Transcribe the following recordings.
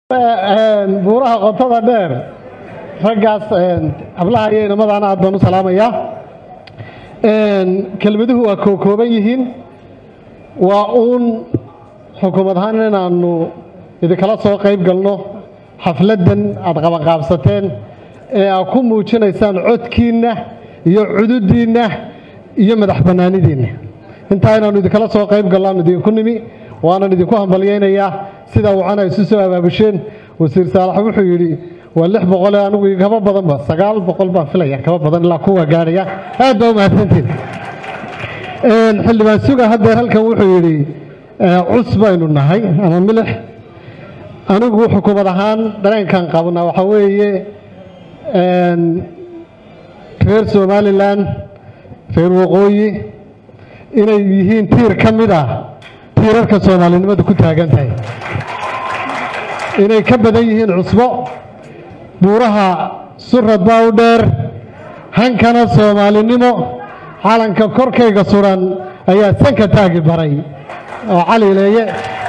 buuraha qotada dheer raggaas hablaha iyo inamadaana aad baan u salaamayaa kelmaduhu waa kookooban yihiin waa uun xukuumad ahaan inaannu idinkala soo qayb galno xafladdan aad qabanqaabsateen ee aad ku muujinaysaan codkiinna iyo cududdiinna iyo madax bannaanidiinna intaa inaannu idinkala soo qayb galno aanu idinku nimi waanan idinku hambalyaynayaa sidaa wacana isu soo abaabusheen wasiir saalax wuxuu yidhi waa lix boqolee anigu kaba badanba sagaal boqol baan filaya kaba badan ilaa kuwa gaadhaya aad baa u mahadsantiin xildhibaan suga haddeer halkan wuxuu yidhi cus baynu nahay ama milix anigu xukuumad ahaan dareenkan qabna waxaa weeye reer somalilan reer waqooyi inay yihiin tiir ka mid ah tiirarka soomaalinimadu ku taagan tahay inay ka badan yihiin cusbo buuraha surad baa u dheer hankana soomaalinimo calanka korkayga suran ayaa sanka taagi baray oo calileeye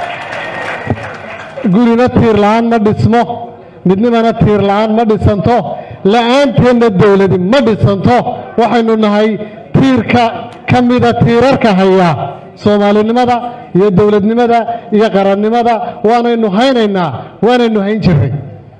gurina tiir la'aan ma dhismo midnimana tiir la'aan ma dhisanto la'aanteenna dowladi ma dhisanto waxaynu nahay tiirka ka mida tiirarka haya soomaalinimada iyo dowladnimada iyo qarannimada waanaynu haynaynaa waanaynu hayn jirray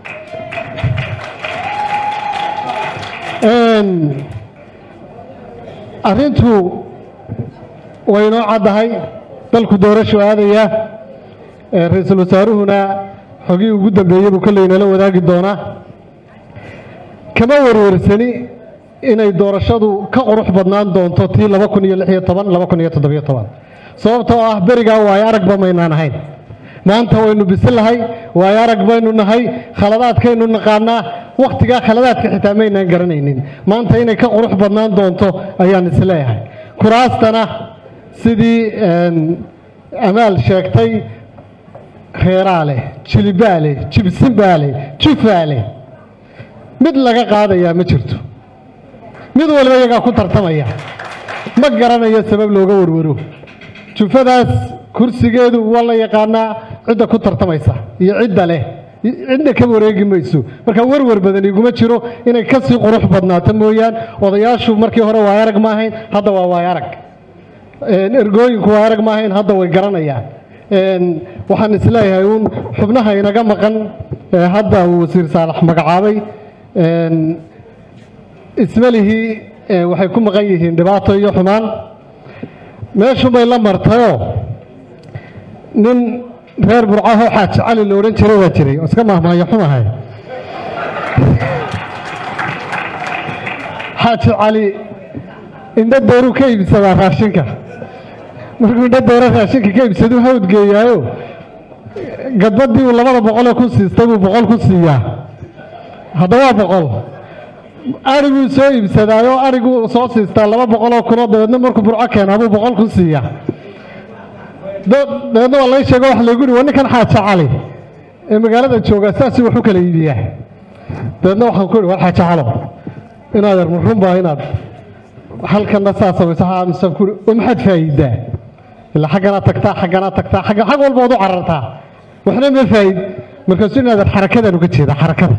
arrintu way inoo caddahay dalku doorashu aadaya ra-iisul wasaaruhuna xogii ugu dambeeyey buu kolley nala wadaagi doonaa kama warwarsani inay doorashadu ka qurux badnaan doonto tii laba kun iyo lix iyo toban laba kun iyo toddobiyo toban sababtoo ah berigaa waayo aragba maynaan ahayn maanta waynu bisilahay waayo arag baynu nahay khaladaadkaynu naqaanaa wakhtigaa khaladaadka xitaa maynaan garanaynin maanta inay ka qurux badnaan doonto ayaan isleeyahay kuraastana sidii amaal sheegtay reeraa leh jilibaa leh jibsinbaa leh jufaa leh mid laga qaadayaa ma jirto mid waliba iyagaa ku tartamaya ma garanayo sabab looga warwaro jufadaas kursigeedu waa la yaqaanaa cidda ku tartamaysa iyo cidda leh cidna ka wareegi mayso marka warwar badan iguma jiro inay ka sii qurux badnaato mooyaan odayaashu markii hore waay arag ma ahayn hadda waa waay arag ergooyinku waay arag ma ahayn hadda way garanayaan waxaan isleeyahay uun xubnaha inaga maqan hadda uu wasiir saalax magacaabay ismalihii waxay ku maqan yihiin dhibaato iyo xumaan meeshubay la martayoo nin reer burcahoo xaaji cali la odhan jiray waa jiray oo iska mahmaayo xumahay xaaji cali indho dooruu ka iibsadaa raashinka markuu indho dooro raashinka ka iibsaduu hawdgeeyaayo gadbadii uu labada boqolee ku siistay buu boqol ku siiyaa hadda waa boqol ariguu soo iibsadaayo ariguu soo siistaa laba boqoloo kunoo dabeedna markuu burco keenaa buu boqol ku siiyaa dabeedna waa lay sheego wax laygu yihi waa ninkan xaaja cali ee magaalada joogaa saasuu wax u kala iibiyaa dabeedna waxaan ku ihi war xaaja calo inaad er marunbaa inaad halkanna saa samayso misaan ku ihi oo maxaad faa'iidaa ilaa xagganaad tagtaa xagganaad tagtaa xagga xag walba waad u carartaa waxna ma faa'id markaasuu inaad er xarakadaan uga jeeda xarakada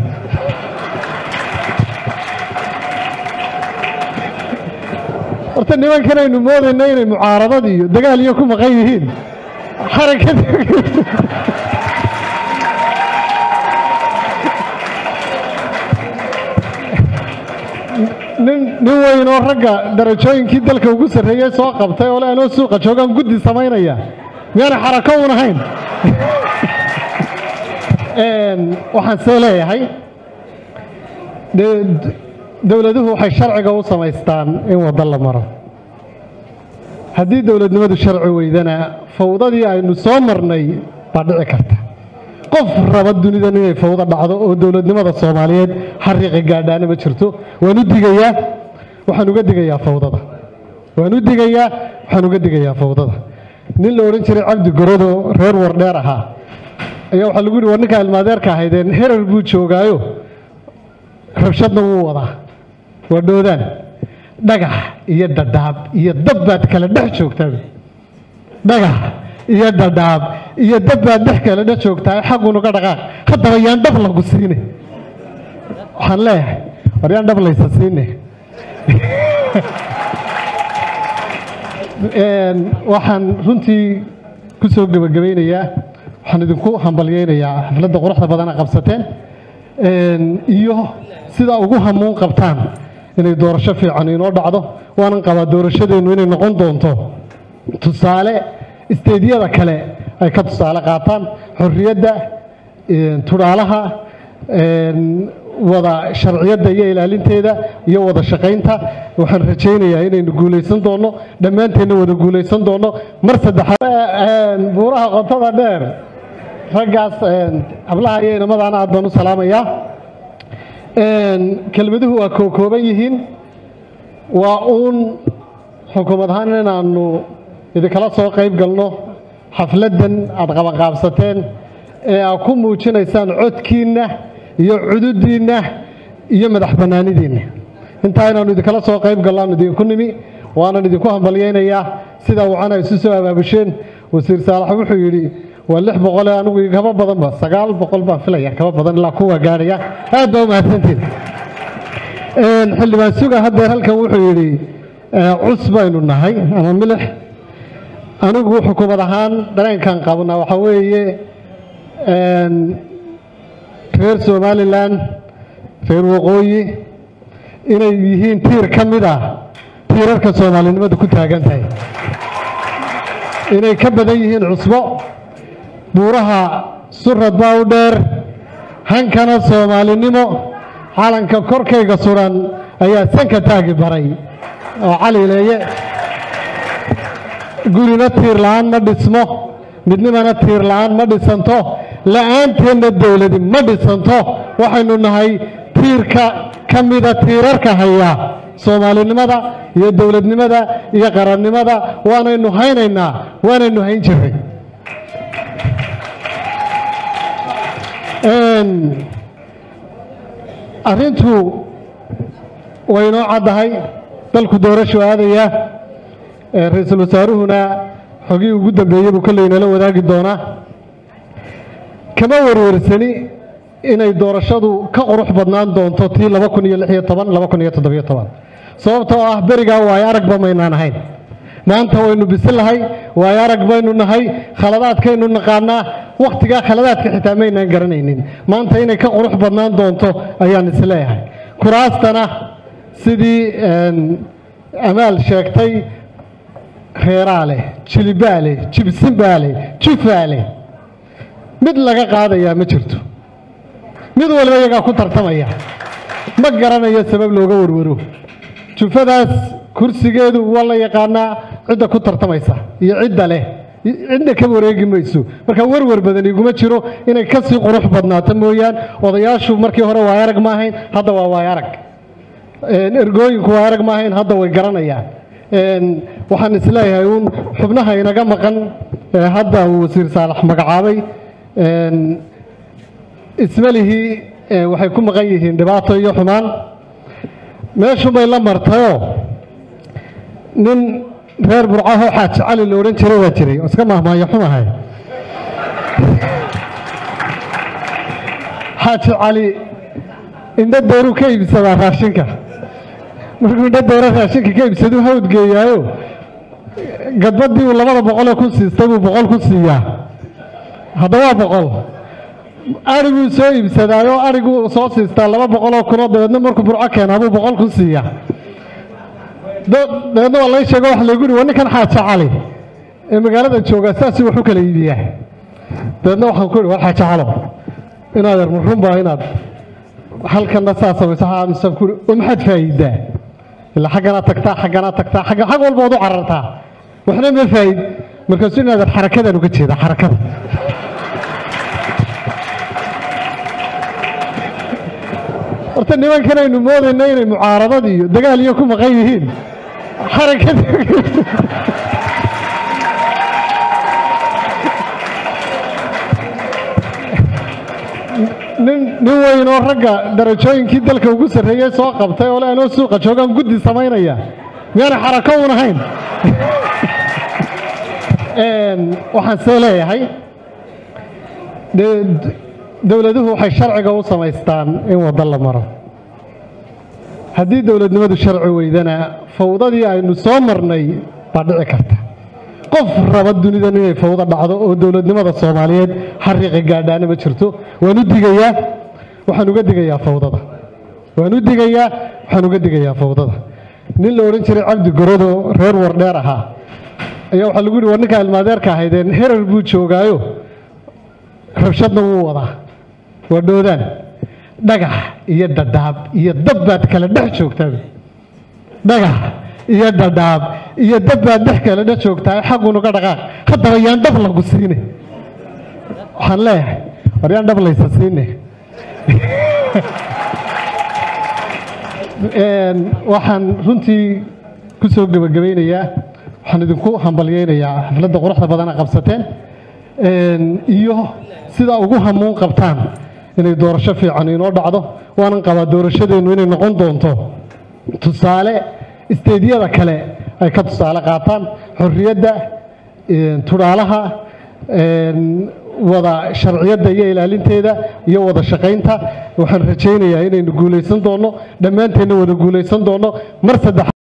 horta nimankan aynu moodayna inay mucaaradad iyo dagaal iyo ku maqan yihiin xarakada nin nin weyn oo ragga darajooyinkii dalka ugu sarreeyey soo qabtay oo le anoo suuqa joogaan guddi samaynaya miyaana xarako un ahayn waxaan see leeyahay dowladuhu waxay sharciga u samaystaan in waddo la maro haddii dowladnimadu sharci weydana fawdadii aynu soo marnay baa dhici karta qof raba dunidan inay fawdo dhacdo oo dowladnimada soomaaliyeed xariiqa gaadhaana ma jirto waan u digayaa waxaan uga digayaa fawdada waan u digayaa waxaan uga digayaa fawdada nin la odhan jiray cabdi gorodo reer wardheer ahaa ayaa waxaa lagu yihi war ninkaa ilmaadeerka ahaydeen herar buu joogaayo rabshadna wuu wadaa waa dhoodaan dhagax iyo dhadhaab iyo dab baad kala dhex joogtaa dhagax iyo dhadhaab iyo dab baad dhex kale dha joogtaa xagunuga dhaqaaq haddaba yaan dhab lagu siine waxaan leeyahay war yaan dhab laysa siine waxaan runtii ku soo gebagabaynayaa waxaan idinku hambalyeynayaa xafladda quruxda badana qabsateen iyo sidaa ugu hamuun qabtaan inay doorasho fiican inoo dhacdo waanan qabaa doorashadeennu inay noqon doonto tusaale isteedyada kale ay ka tusaale qaataan xorriyadda tudhaalaha wada sharciyadda iyo ilaalinteeda iyo wada shaqaynta waxaan rajaynayaa inaynu guulaysan doonno dhammaanteenna wada guulaysan doonno mar saddexaad buuraha qotada dheer raggaas hablaha iyo inamadaana aad baan u salaamayaa kelmaduhu waa kookooban yihiin waa uun xukuumad ahaan inaannu idinkala soo qayb galno xafladdan aad qabanqaabsateen ee aad ku muujinaysaan codkiinna iyo cududiinna iyo madax bannaanidiinna intaa inaannu idinkala soo qayb gallaannu idinku nimi waanan idinku hambalyaynayaa sidaa wacana isu soo abaabusheen wasiir saalax wuxuu yidhi waa lix boqolee anigu kaba badanba sagaal boqol baan filaya kaba badan ilaa kuwa gaadhaya aad baa u mahadsantiin xildhibaan suga haddeer halkan wuxuu yidhi cus baynu nahay ama milix anigu xukuumad ahaan dareenkan qabna waxaa weeye reer somalilan reer waqooyi inay yihiin tiir ka mid ah tiirarka soomaalinimadu ku taagan tahay inay ka badan yihiin cusbo buuraha surad baa u dheer hankana soomaalinimo calanka korkayga suran ayaa sanka taagi baray oo calileeye gurina tiir la'aan ma dhismo midnimana tiir la'aan ma dhisanto la'aanteenna dowladi ma dhisanto waxaynu nahay tiirka ka mida tiirarka haya soomaalinimada iyo dowladnimada iyo qarannimada waanaynu haynaynaa waanaynu hayn jiray arrintu way inoo caddahay dalku doorashu aadaya ra-iisul wasaaruhuna xogii ugu dambeeyey buu kolley nala wadaagi doonaa kama warwarsani inay doorashadu ka qurux badnaan doonto tii laba kun iyo lix iyo toban laba kun iyo toddobiyo toban sababtoo ah berigaa waayo aragba maynaan ahayn maanta waynu bisilahay waayo arag baynu nahay khaladaadkaynu naqaanaa wakhtigaa khaladaadka xitaa maynaan garanaynin maanta inay ka qurux badnaan doonto ayaan isleeyahay kuraastana sidii amaal sheegtay reeraa leh jilibaa leh jibsinbaa leh jufaa leh mid laga qaadayaa ma jirto mid waliba iyagaa ku tartamaya ma garanayo sabab looga warwaro jufadaas kursigeedu waa la yaqaanaa cidda ku tartamaysa iyo cidda leh cidna ka wareegi mayso marka warwar badan iguma jiro inay ka sii qurux badnaato mooyaan odayaashu markii hore waay arag ma ahayn hadda waa waay arag ergooyinku waay arag ma ahayn hadda way garanayaan waxaan isleeyahay uun xubnaha inaga maqan hadda uu wasiir saalax magacaabay ismalihii waxay ku maqan yihiin dhibaato iyo xumaan meeshunbay la martayoo nin reer burcaho xaaji cali la odhan jiray waa jiray oo iska mahmaayo xumahay xaaji cali indho dooruu ka iibsadaa raashinka markuu indho dooro raashinka ka iibsaduu hawdgeeyaayo gadbadii uu labada boqolee ku siistay buu boqol ku siiyaa hadda waa boqol ariguu soo iibsadaayo ariguu soo siistaa laba boqoloo kunoo dabeedna markuu burco keenaa buu boqol ku siiyaa dabeedna waa lay sheego wax laygu yihi waa ninkan xaaja cali ee magaalada joogaa saasuu wax u kala iibiyaa dabeedna waxaan ku ihi war xaaja calo inaad yar marunbaa inaad halkanna saa samayso misaan ku ihi oo maxaad faa'iidaa ilaa xagganaad tagtaa xagganaad tagtaa xagga xag walba waad u carartaa waxna ma faa'id markaasuu inaad yar xarakadaan uga jeeda xarakada horta nimankan aynu moodayna inay mucaaradad iyo dagaal iyo ku maqan yihiin xarakada nin nin weyn oo ragga darajooyinkii dalka ugu sarreeyey soo qabtay oo le anoo suuqa joogaan guddi samaynaya miyaana xarako uun ahayn waxaan see leeyahay dowladuhu waxay sharciga u samaystaan in waddo la maro haddii dowladnimadu sharci weydana fawdadii aynu soo marnay baa dhici karta qof raba dunidan inay fawdo dhacdo oo dowladnimada soomaaliyeed xariiqa gaadhaana ma jirto waan u digayaa waxaan uga digayaa fawdada waan u digayaa waxaan uga digayaa fawdada nin la odhan jiray cabdi gorodo reer wardheer ahaa ayaa waxaa lagu yihi war ninkaa ilmaadeerka ahaydeen herar buu joogaayo rabshadna wuu wadaa waa dhoodaan dhagax iyo dhadhaab iyo dab baad kala dhex joogtaa dhagax iyo dhadhaab iyo dab baad dhex kala dhex joogtaa xagunuga dhaqaaq haddaba yaan dhab lagu siine waxaan leeyahay war yaan dhab laysa siine waxaan runtii ku soo gebagabaynayaa waxaan idinku hambalyeynayaa xafladda quruxda badana qabsateen iyo sidaa ugu hamuun qabtaan inay doorasho fiican inoo dhacdo waanan qabaa doorashadeennu inay noqon doonto tusaale isteedyada kale ay ka tusaale qaataan xorriyadda tudhaalaha wada sharciyadda iyo ilaalinteeda iyo wada shaqaynta waxaan rajaynayaa inaynu guulaysan doonno dhammaanteenna wada guulaysan doonno mar saddex